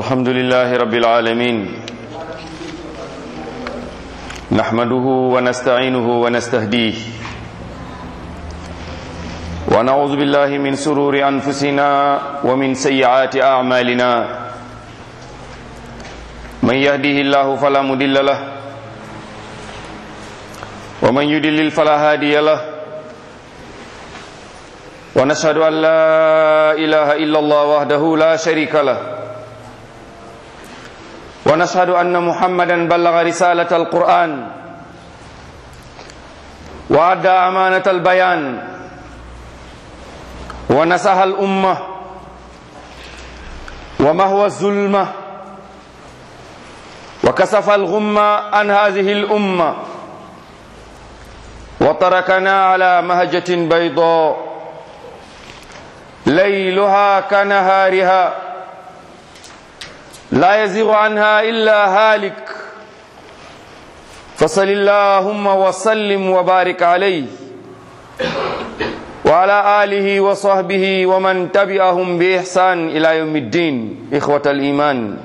الحمد لله رب العالمين نحمده ونستعينه ونستهديه ونعوذ بالله من سرور أنفسنا ومن سيئات أعمالنا من يهده الله فلا مضل له ومن يضلل فلا هادي له ونشهد أن لا إله إلا الله وحده لا شريك له ونشهد أن محمدا بلغ رسالة القرآن وأدى أمانة البيان ونسها الأمة ومهوى الظلمة وكسف الغمة عن هذه الأمة وتركنا على مهجة بيضاء ليلها كنهارها لا يزيغ عنها إلا هالك فصل اللهم وسلم وبارك عليه وعلى آله وصحبه ومن تبعهم بإحسان إلى يوم الدين إخوة الإيمان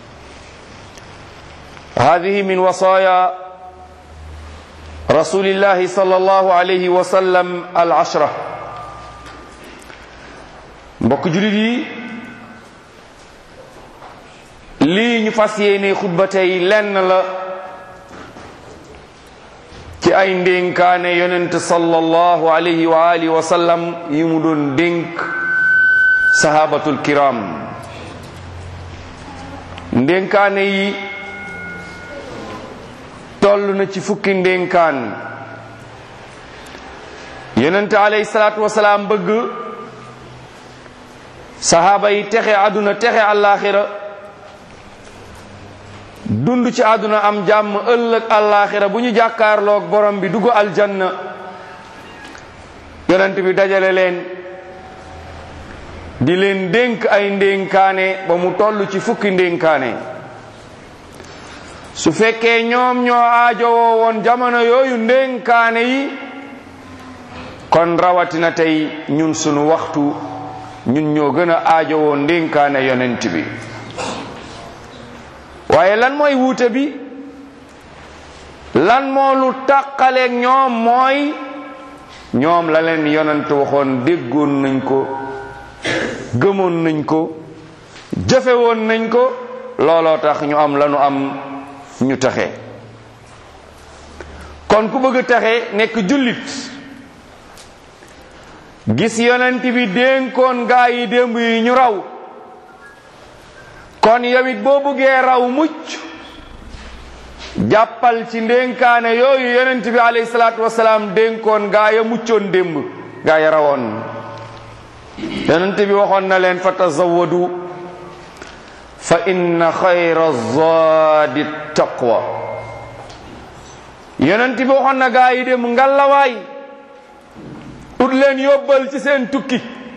هذه من وصايا رسول الله صلى الله عليه وسلم العشرة mbokk julit yi lii ñu fas yéene xutba tey lenn la ci ay ndénkaane yonent sallallahu alayhi wa alihi wa sallam yi mu doon dénk sahabatul kiram ndénkaane yi toll na ci fukki ndénkaan yonent alayhi salaatu wasalaam bëgg sahaaba yi texe àdduna texe àllaaxira dund ci àdduna am jàmm ëllëg àllaaxira bu ñu jàkkaarloog borom bi dugg aljanna yonent bi dajale leen di leen dénk ay ndénkaane ba mu toll ci fukki ndénkaane su fekkee ñoom ñoo aajowoo woon jamono yooyu ndénkaane yi kon rawatina tey ñun sunu waxtu ñun ñoo gën a aajowoo ndénkaane yonent bi waaye lan mooy wuute bi lan moo lu tàqaleeg ñoom mooy ñoom la leen yonent waxoon déggoon nañ ko gëmoon nañ ko jëfe woon nañ ko looloo tax ñu am lanu am ñu taxe kon ku bëgg taxe nekk jullit gis yonent bi dénkoon gaa yi démb yi ñu raw kon yow it boo bëggee raw mucc jàppal ci ndénkaane yooyu yonent bi alayhi salaatu wasalaam dénkoon gaa ya muccoon démb gaa ya rawoon yonent bi waxoon na leen fa tazawadu fa inna xayra zaadi taqwa yonent bi waxoon na gaa yi démb ngalawaay ut leen yóbbal ci seen tukki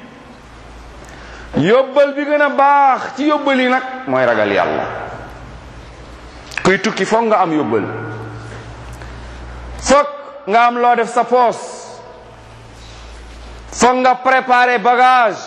yóbbal bi gën a baax ci yóbbal yi nag mooy ragal yàlla kuy tukki foog nga am yóbbal foog nga am loo def sa poos foog nga préparer bagage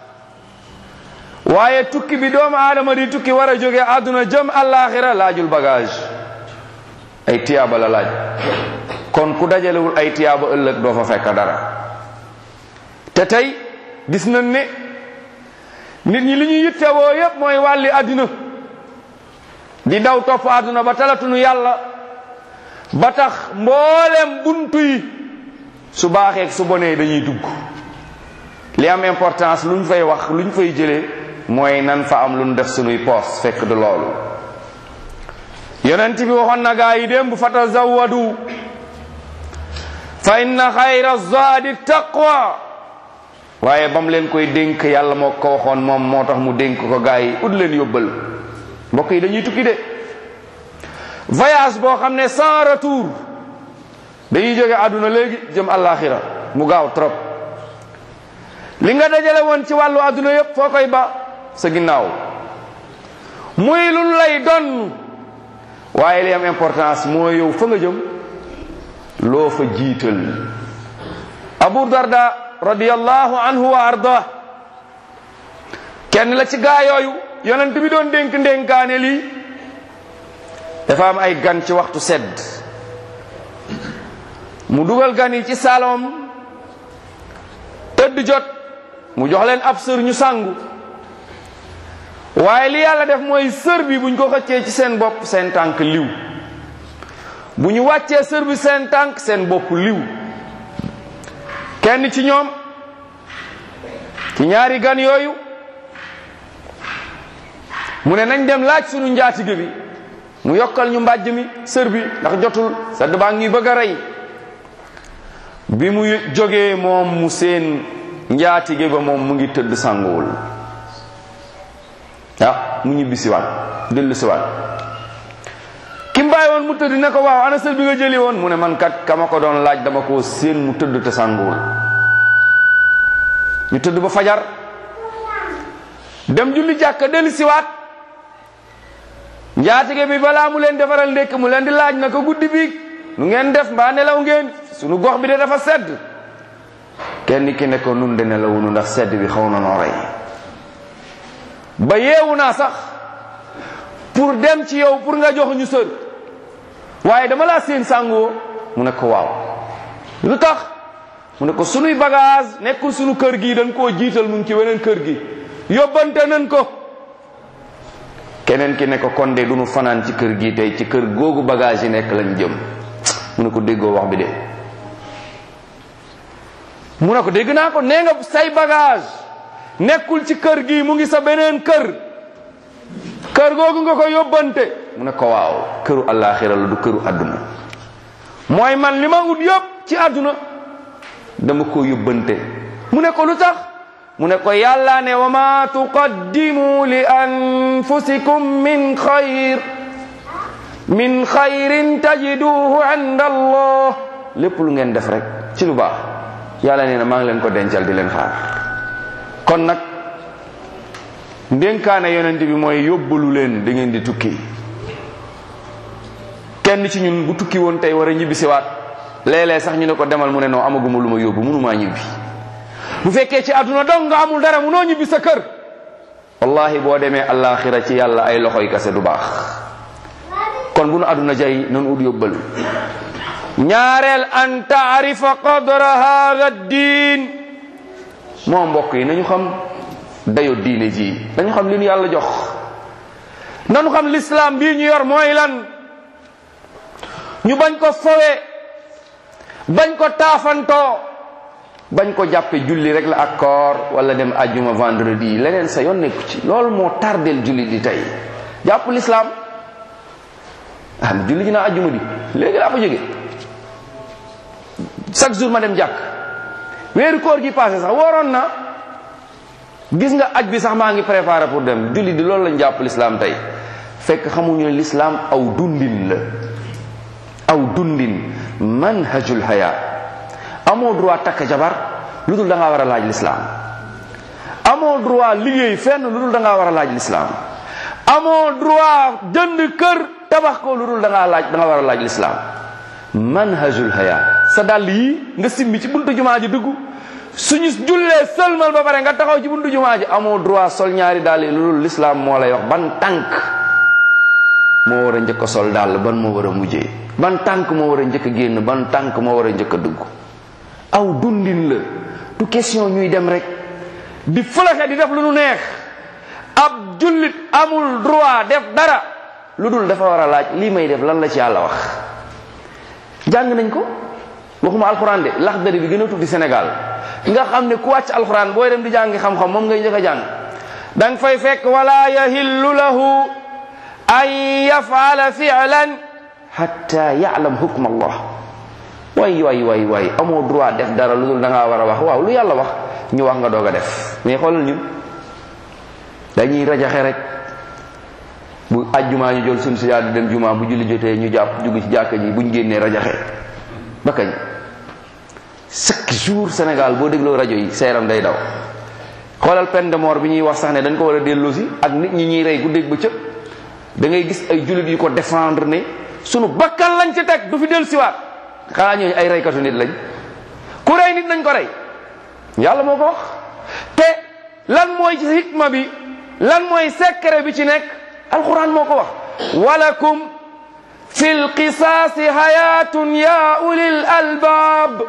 waaye tukki bi doomu aadama di tukki war a jóge àdduna jëm àllaaxira laajul bagage ay tiyaaba la laaj kon ku dajalewul ay tiyaaba ëllëg doo fa fekk dara te tey gis nañ ne nit ñi li ñu yittewoo yépp mooy wàlli àddina di daw topp àdduna ba talatunu yàlla ba tax mboolem buntu yi su baaxee su bonee dañuy dugg li am importance lu ñu fay wax lu ñu fay jëlee mooy nan fa am lu ñu def sunuy poos fekk du loolu yonent bi waxoon na gaa yi démb fa tazawwadu fa inna xayra zaadi taqwa waaye ba mu leen koy dénk yàlla moo ko waxoon moom moo tax mu dénk ko gaa yi ut leen yóbbal mbokk yi dañuy tukki de voyage boo xam ne sans retour dañuy jóge àdduna léegi jëm àllaaxira mu gaaw trop li nga dajale woon ci wàllu àdduna yépp foo koy ba sa ginnaaw muy lu lay donn waaye li am importance moo yow fa nga jëm loo fa jiital abu darda radiyallahu anhu wa arda kenn la ci gaa yooyu yonent bi doon dénk ndénkaane lii dafa am ay gan ci waxtu sedd mu dugal gan yi ci salom tëdd jot mu jox leen ab sër ñu sangu waaye li yàlla def mooy sër bi buñ ko xëccee ci seen bopp seen tànk liw bu ñu wàccee sër bi seen tànk seen bopp liw kenn ci ñoom ci ñaari gan yooyu mu ne nañ dem laaj sunu njaatige bi mu yokkal ñu mbàjj mi sër bi ndax jotul sedd baa ngi bëgg a rey bi mu jógee moom mu seen njaatige ba moom mu ngi tëdd sanguwul ah mu ñibbi siwaat dellu siwaat ki mbaay woon mu tëdd ne ko waaw ana sër bi nga jëli woon mu ne man kat kama ko doon laaj dama ko seen mu tëdd te sanguwul ñu tëdd ba fajar dem julli jàkka dellu siwaat njaatige bi balaa mu leen defaral ndékk mu leen di laaj na ko guddi bi nu ngeen def mbaa nelaw ngeen sunu gox bi de dafa sedd kenn ki ne ko nun de nelawunu ndax sedd bi xaw na noo rey ba yeewu naa sax pour dem ci yow pour nga jox ñu sër waaye dama laa seen sàngoo mu ne ko waaw lu tax mu ne ko sunuy bagage nekkul sunu kër gi dañ koo jiital mu ngi ci weneen kër gi yóbbante nañ ko keneen ki ne ko kon de duñu fanaan ci kër gi tey ci kër googu bagage yi nekk lañ jëm mu ne ko déggoo wax bi de mu ne ko dégg naa ko nee nga say bagage nekkul ci kër gi mu ngi sa beneen kër kër googu nga ko yóbbante mu ne ko waaw këru àllaaxira la du këru àdduna mooy man li ma ut yëpp ci àdduna dama ko yóbbante mu ne ko lu tax mu ne ko yàlla ne wa ma tuqaddimu li anfusikum min xayr min xayrin tajiduhu inda allah lépp lu ngeen def rek ci lu baax yàlla nee na maa ngi leen ko dencal di leen xaar kon nag ndénkaane yonent bi mooy yóbbalu leen da ngeen di tukki kenn ci ñun bu tukki woon tey war a ñibbi siwaat léeg-léeg sax ñu ne ko demal mu ne noo amaguma lu ma yóbbu mënumaa ñibbi bu fekkee ci àdduna dong nga amul dara munoo ñibbi sa kër wallahi boo demee allaaxira ci yàlla ay loxoy kase du baax kon bu nu àdduna jay nanu ut yóbbal ñaareel an taarifa qadra hada diin moo mbokk yi nañu xam dayo diine ji dañu xam li ñu yàlla jox nañu xam lislaam bii ñu yor mooy lan ñu bañ ko fowe bañ ko taafantoo bañ ko jàppe julli rek la ak koor wala dem ajjuma vendredi leneen sa yoon nekku ci loolu moo tardel julli di tey jàpp lislaam ah julli ji naa ajjuma di léegi laa ko jóge chaque jour ma dem jàkk weeru koor gi passé sax waroon na gis nga aj bi sax maa ngi préparé pour dem julli di loolu lañ jàpp lislaam tey fekk xamuñu ne lislaam aw dundin la aw dundin manhajul haya amoo droit takk jabar lu dul da ngaa war a laaj lislaam amoo droit liggéey fenn lu dul da ngaa war a laaj lislaam amoo droit jënd kër tabax ko lu dul da ngaa laaj da nga war a laaj lislaam manhajul haya sa dàll yi nga simmi ci buntu jumaa ji dugg suñu jullee sëlmal ba pare nga taxaw ci buntu jumaa ji amoo droit sol ñaari dàll yi lu dul lislaam moo lay wax ban tànk moo war a njëkk a sol dàll ban moo war a mujjee ban tànk moo war a njëkk a génn ban tànk moo war a njëkk a dugg aw dundin la du question ñuy dem rek di fëlaxe di def lu nu neex ab jullit amul droit def dara lu dul dafa war a laaj lii may def lan la ci yàlla wax jàng nañ ko waxuma alxuraan de laxdari bi gën a tuddi Sénégal nga xam ne ku wàcc alxuraan booy dem di jàngi xam-xam moom ngay njëkk a jàng da nga fay fekk wala yahillu lahu an yafala fi'lan hatta ya'lam hukm allah waay waay waay waay amoo droit def dara lu dul da ngaa war a wax waaw lu yàlla wax ñu wax nga doog a def mais xoolal ñun dañuy rajaxe rek bu ajjumaa ñu jël suñ sijaada dem jumaa bu julli jotee ñu jàpp dugg ci jàkka ji buñ génnee rajaxe ba kañ chaque jour Sénégal boo dégloo rajo yi seeram day daw xoolal peine de mort bi ñuy wax sax ne dañ ko war a delloosi ak nit ñi ñuy rey ku dégg ba cëp da ngay gis ay jullit yu ko défendre ne sunu bakkan lañ ci teg du fi dellu siwaat xanaa ñooñu ay reykatu nit lañ ku rey nit nañ ko rey yàlla moo ko wax te lan mooy ci hikma bi lan mooy secret bi ci nekk alquran moo ko wax walakum fi lqisaasi hayatun ya ulil albab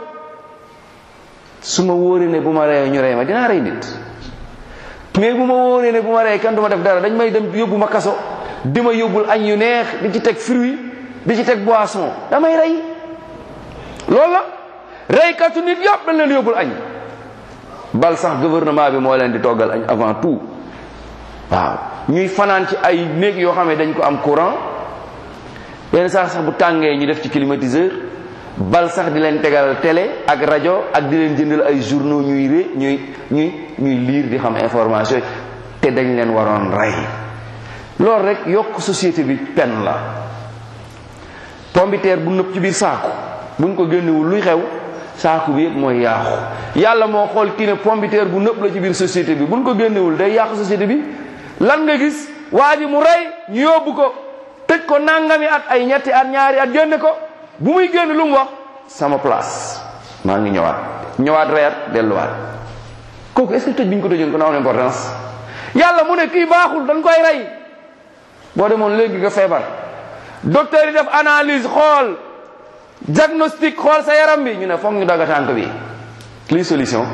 su ma wóoree ne bu ma rey ñu rey ma dinaa rey nit mais bu ma wóoree ne bu ma rey kenn du ma def dara dañ may dem yóbbu ma kaso di ma yóbbul añ yu neex di ci teg fruit di ci teg boisson damay rey loolu la reykatu nit yëpp dañ leen yóbbul añ bal sax gouvernement bi moo leen di toggal añ avant tout waaw ñuy fanaan ci ay néeg yoo xam ne dañ ko am courant yenn saa sax bu tàngee ñu def ci climatiseur bal sax di leen tegal télé ak rajo ak di leen jëndal ay journaux ñuy ré ñuy ñuy ñuy lire di xam information yi te dañ leen waroon rey loolu rek yokk société bi pen la pombiteer bu nëpp ci biir saaku buñ ko génnewul luy xew saaku bi yëpp mooy yaaxu yàlla moo xool kii ne pombiteer bu nëpp la ci biir société bi buñ ko génnewul day yàqu société bi lan nga gis waa ji mu rey ñu yóbbu ko tëj ko nangami at ay ñetti at ñaari at génne ko bu muy génn lu mu wax sama place maa ngi ñëwaat ñëwaat reer delluwaat kooku est-ce que tëj bi ñu ko tëjoon ko na am importance yàlla mu ne kii baaxul dañ koy rey boo demoon léegi nga feebar docteur yi def analyse xool diagnostic xool sa yaram bi ñu ne foog ñu dagg tànk bi lii solution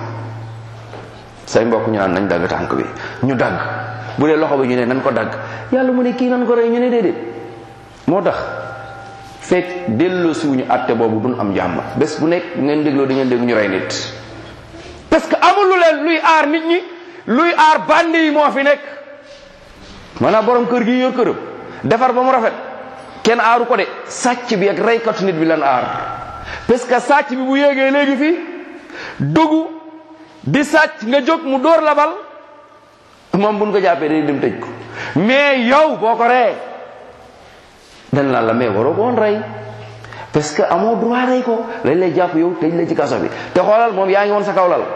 say mbokk ñu naan nañ dagg tànk bi ñu dagg bu dee loxo bi ñu ne nañ ko dagg yàlla mu ne kii nan ko rey ñu ne déedéet moo tax fekk delloo siwuñu àtte boobu duñ am jàmm bés bu nekk ngeen dégloo di ngeen dégg ñu rey nit parce que amul lu leen luy aar nit ñi luy aar bandi yi moo fi nekk maanaam borom kër gi yor këram defar ba mu rafet kenn aaru ko de sàcc bi ak reykatu nit bi lan aar parce que sàcc bi bu yéegee léegi fii dugg di sàcc nga jóg mu dóor la bal moom buñ ko jàppee day dem tëj ko mais yow boo ko ree dañ naan la mais waroo ko woon rey parce que amoo droit rey ko lañ lay jàpp yow tëj la ci kaso bi te xoolal moom yaa ngi woon sa kaw lal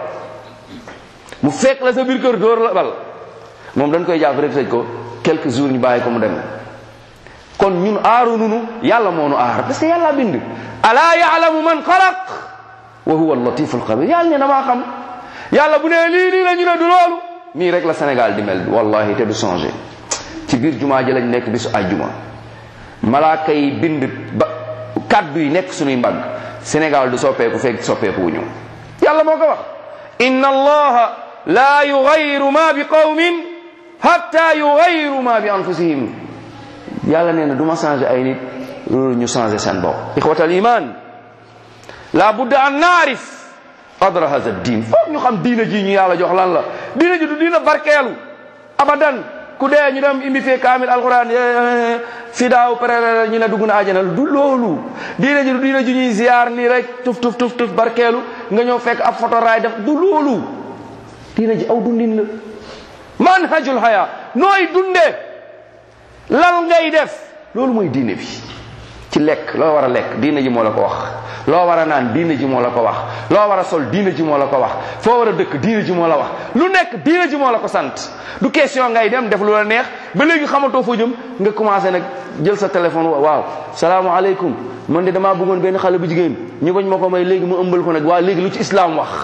mu fekk la sa biir kër dóor la bal moom dañ koy jàpp rek tëj ko quelques jours ñu bàyyi ko mu dem kon ñun aaru nunu yàlla moo nu aar parce que yàlla bind alaa yaalamu man xalaq wa huwa latif alxabir yàlla ne damaa xam yàlla bu ne lii lii la ñu ne du loolu nii rek la Sénégal di mel wallahi te du changé ci biir jumaa ji lañ nekk bisu àjjuma malaaka yi bind ba kaddu yi nekk suñuy mbagg Sénégal du soppeeku fekk soppeeku wu ñu yàlla moo ko wax inna allaha la yugayiru ma bi qawmin hatta yugayiru ma bi anfusihim yàlla nee na du ma changé ay nit loolu ñu changé seen bopp ixwatal iman la budda an naarif qadra hada diin foog ñu xam diina ji ñu yàlla jox lan la diina ji du diina barkeelu abadan ku dee ñu dem indi fee kaamil alquran fi daaw pare ñu ne dugg na àjjana du loolu diina ji du diina ji ñuy ziar nii rek tuf tuf tuf tuf barkeelu nga ñëw fekk ab photo raay def du loolu diina ji aw dundin la manhajul haya nooy dundee lan ngay def loolu mooy diine bi ci lekk loo war a lekk diine ji moo la ko wax loo war a naan diine ji moo la ko wax loo war a sol diine ji moo la ko wax foo war a dëkk diine ji moo la wax lu nekk diine ji moo la ko sant du question ngay dem def lu la neex ba léegi xamatoo foo jëm nga commencé nag jël sa téléphone waaw salaamaaleykum man de damaa bëggoon benn xale bu jigéen ñu bañ ma ko may léegi mu ëmbal ko nag waaw léegi lu ci islam wax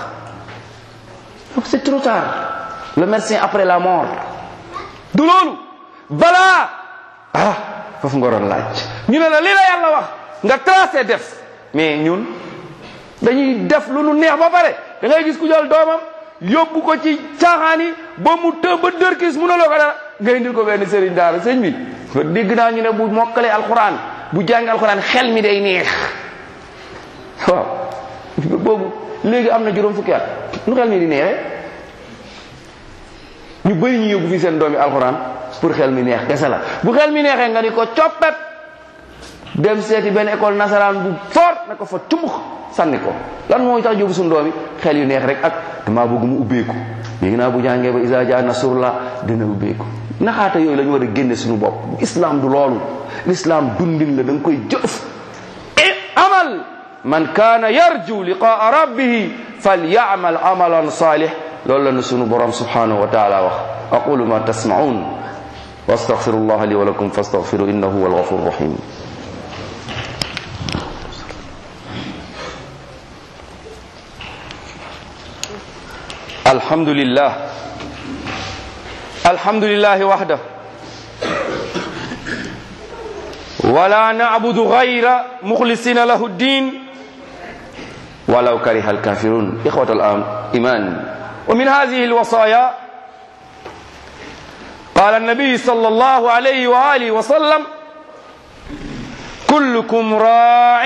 donc c'est trop tard le médecin après la mort du loolu balaa ah foofu nga doon laaj ñu ne la li la yàlla wax nga tracé def mais ñun dañuy def lu nu neex ba pare da ngay gis ku jël doomam yóbbu ko ci caaxaan yi ba mu të ba dërkis mu ne loo ko dara nga indil ko benn sëriñ daara sëñ bi dégg naa ñu ne bu mokkalee alxuraan bu jàngi alxuraan xel mi day neex waaw boobu léegi am na juróom fukki at nu xel mi di neexee ñu bëri ñu yóbbu fi seen doomi alxuraan pour xel mi neex kese la bu xel mi neexee nga ni ko coppet dem seeti benn école nasaraan bu fort na ko fa cumux sànni ko lan moo tax yóbbu suñu doomi xel yu neex rek ak damaa bëgg mu ubbeeku léegi naa bu jàngee ba isa jaa nasrullah dina ubbeeku naxaata yooyu la ñu war a génne suñu bopp islam du loolu l'islam dundin la da nga koy jëf e amal man kaana yarju liqaa rabbihi falyamal amalan salih loolu la nu sunu borom subhanahu wa taala wax aqulu ma tasmaun wa astaghfirullah li wa lakum fastaghfiru innahu huwa alghafur rahim الحمد لله alhamdulillahi wahda wala na'budu ghayra mukhlisina lahu ddin ولو كره الكافرون إخوة الإيمان ومن هذه الوصايا قال النبي صلى الله عليه وآله وسلم كلكم راع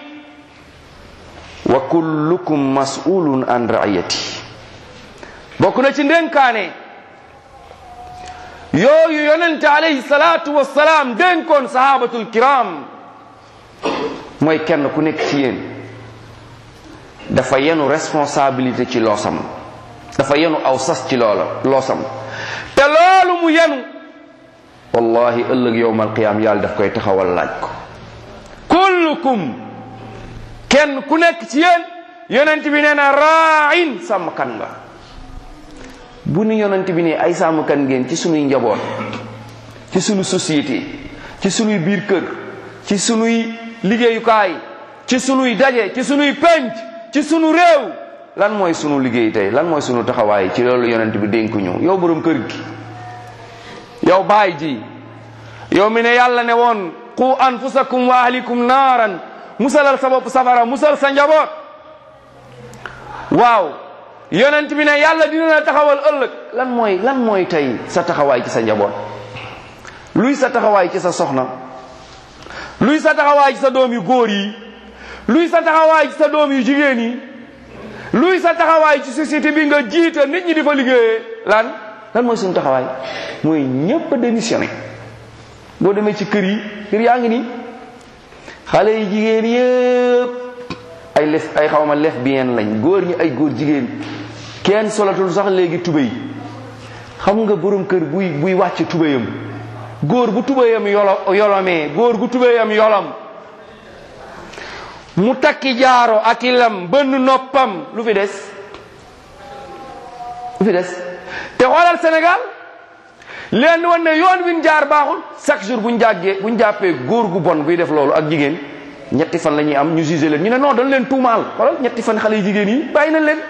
وكلكم مسؤول عن رعيته بكنا تندن كاني yooyu yonente alayhi salatu wassalam dénkoon sahabatul kiram mooy kenn ku nekk ci yéen dafa yenu responsabilité ci loosam dafa yenu aw sas ci loola loosam te loolu mu yenu wallahi ëllëg yowmal qiyaam yàlla daf koy taxawal laaj ko kullukum kenn ku nekk ci yéen yonent bi nee na raain sàmmkan nga bu ni yonent bi ne ay sàmmkan ngeen ci sunuy njaboot ci sunu société ci sunuy biir kër ci sunuy liggéeyukaay ci sunuy daje ci sunuy penc ci sunu réew lan mooy sunu liggéey tey lan mooy sunu taxawaay ci loolu yonent bi dénk ñu yow borom kër gi yow baay ji yow mi ne yàlla ne woon qu anfusakum wa ahlikum naaran musalal sa bopp safara musal sa njaboot waaw yonent bi ne yàlla dina la taxawal ëllëg lan mooy lan mooy tey sa taxawaay ci sa njaboot luy sa taxawaay ci sa soxna luy sa taxawaay ci sa doom yu góor yi luy sa taxawaay ci sa doom yu jigéen yi luy sa taxawaay ci société bi nga jiite nit ñi di fa liggéeyee lan lan mooy suñu taxawaay mooy ñépp a démissionné boo demee ci kër yi kër yaa ngi nii xale yi jigéen yëpp ay lef ay xawma lesbienne lañ góor ñi ay góor jigéen kenn solatul sax léegi tubéy xam nga borom kër buy buy wàcc tubéyam góor bu tubéyam yolo yolomee góor gu tubéyam yolom mu takki jaaro ak i lam bënn noppam lu fi des lu fi des te xoolal Sénégal leen wan ne yoon win jaar baaxul chaque jour buñ jàggee buñ jàppee góor gu bon buy def loolu ak jigéen ñetti fan la ñuy am ñu jugé leen ñu ne non dañ leen tuumaal xoolal ñetti fan xale yu jigéen yi bàyyi nañ leen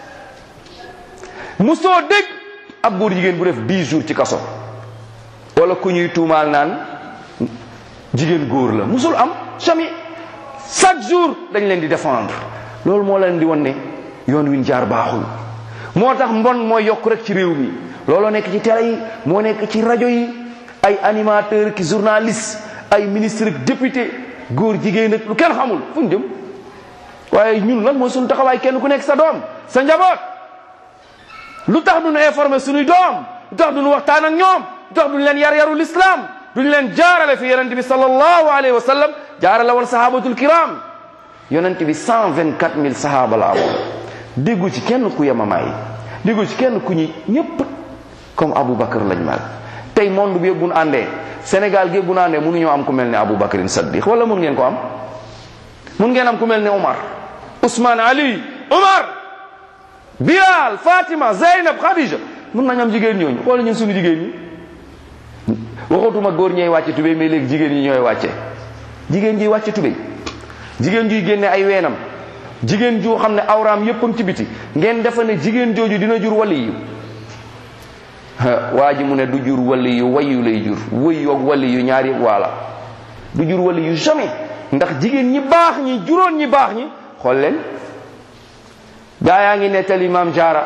musoo dégg ab góor jigéen bu def 10 jours ci kaso wala ku ñuy tuumaal naan jigéen góor la musul am jamais chaque jour dañ leen di défendre loolu moo leen di wan ne yoon win jaar baaxul moo tax mbon mooy yokk rek ci réew mi looloo nekk ci télé yi moo nekk ci rajo yi ay animateur ki journaliste ay ministre député góor jigéen ak lu kenn xamul fu ñu jëm waaye ñun lan mooy suñu taxawaay kenn ku nekk sa doom sa njaboot lu tax duñu informer suñuy doom lu tax duñu waxtaan ak ñoom lu tax duñu leen yar yaru l'islam duñu leen jaarale fi yonente bi sallallahu alayhi wa sallam jaarale woon sahabatul kiram yonente bi cent vingt quatre mille sahaba la amoon déggu ci kenn ku yemamaay déggu ci kenn ku ñi ñépp comme Abu Bakar lañ mel tey monde bi yëpp bu ñu àndee Sénégal gi yëpp bu ñu àndee mënuñoo am ku mel ne Abu Bakrin Saddiq wala mun ngeen ko am mun ngeen am ku mel ne Omar Ousmane Ali Omar Bilal Fatima Zeynab Khadija mun nañ am jigéen ñooñu wala ñun suñu jigéen ñi waxatuma góor ñooy wàcce tubéy mais léegi jigéen ñi ñooy wàcce jigéen ji wàcce tubéy jigéen juy génne ay weenam jigéen ju xam ne awraam yépp ci biti ngeen defa ne jigéen jooju dina jur wali yu waa ji mu ne du jur wali yu wayu lay jur wëyu ak wali yu ñaari waala du jur wali yu jamais ndax jigéen ñi baax ñi juróon ñi baax ñi xool leen gaa yaa ngi nettali maam jaara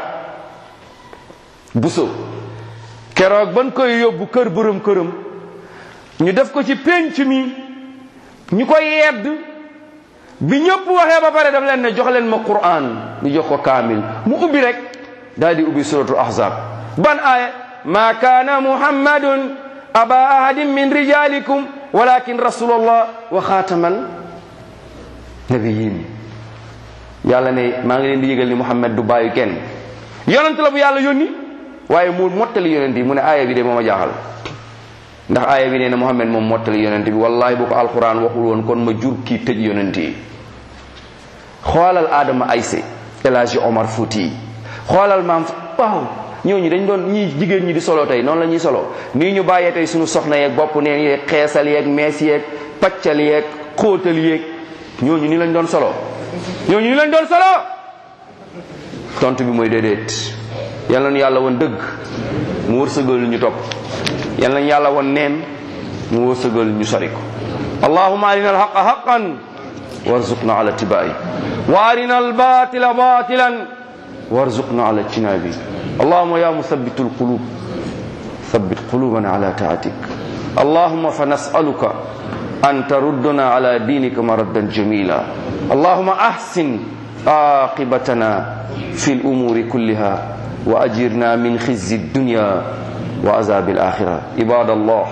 buso keroog ban koy yóbbu kër borom këram ñu def ko ci pénc mi ñu koy yedd bi ñëpp waxee ba pare daf leen ne jox leen ma quran ñu jox ko kaamil mu ubbi rek daal di ubbi suratul ahzab ban aaya ma kaana muhammadun aba ahadin min rijalikum walakin rasulallah wa xaatamal nabiyin yàlla ne maa ngi leen di yëgal ni muhammad du bàyyi kenn yonent la bu yàlla yónni waaye mu mottali yonent yi mu ne aaya bi de mooma jaaxal ndax aaya bi nee na muhammad moom mottali yonent bi wallahi bu ko alquran waxul woon kon ma jur kii tëj yonent yi xoolal Adama Ayse El Hadji Omar Fouti xoolal maam waaw ñooñu dañ doon ñii jigéen ñi di solo tey noonu la ñuy solo nii ñu bàyyee tey suñu soxna yeeg bopp neen yeeg xeesal yeeg mees yeeg paccal yeeg xóotal yeeg ñooñu ni lañ doon solo ñooñu ni lañ doon solo tontu bi mooy déedéet yal nañu yàlla woon dëgg mu wërsëgal ñu topp yal nañu yàlla woon neen mu wërsëgal ñu sori ko allahumma arina alhaqa haqan warzuqna ala tibai wa arina albatila batilan warzuqna ala tinabi allahumma ya musabbitu alqulub ثبت قلوبنا على طاعتك اللهم فنسألك أن تردنا على دينك مردا جميلا اللهم أحسن عاقبتنا في الأمور كلها وأجرنا من خزي الدنيا وعذاب الآخرة عباد الله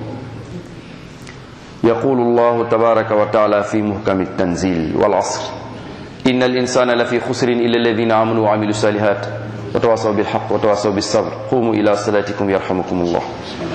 يقول الله تبارك وتعالى في محكم التنزيل والعصر إن الإنسان لفي خسر إلا الذين آمنوا وعملوا الصالحات وتواصوا بالحق وتواصوا بالصبر قوموا إلى صلاتكم يرحمكم الله